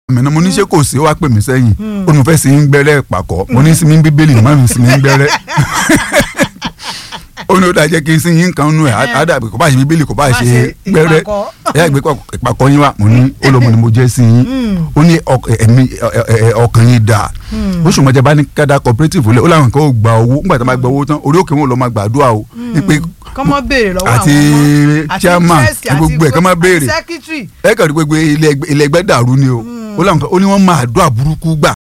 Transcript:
mi náà mo ní ṣé kò sí ó wá pè mí sẹ́yìn ó ní mo fẹ́ sí ń gbẹ́rẹ́ pàkọ́ mo ní sí mi ń bíbélì má mi sí mi ń gbẹ́rẹ́ ó ní ó dáa jẹ́ kí n sí yín kan nù ẹ̀ àdàbí kò bá ṣe bíbélì kò bá Má ṣe ṣe gbẹ́rẹ́ ìpàkọ́. ẹ̀ gbé ìpàkọ́ yín wá mo ní ó lọ́mọ ni mo jẹ́ sí yín ó ní ọk- ẹ̀mí ẹ̀- ẹ̀- ọkàn yín dáa ó ṣùgbọ́n jẹ́ bá ní kádà cooperative lẹ̀ ó láwọn kan ó gba owó nígbà tó bá gba owó tán orí òkè wọn lọ máa gbàdúrà o wípé kọ́mọ béèrè lọ́wọ́ àti àwọn ọmọ chairman, interest, àti gbogbo ẹ̀ kọ́ máa béèrè. secretary ẹ kàn rí gbogbo ilé ẹgbẹ́- ilé ẹgbẹ́ dàrú ni o ó láwọn kan ó ní wọ́n máa àdúrà burúkú gbà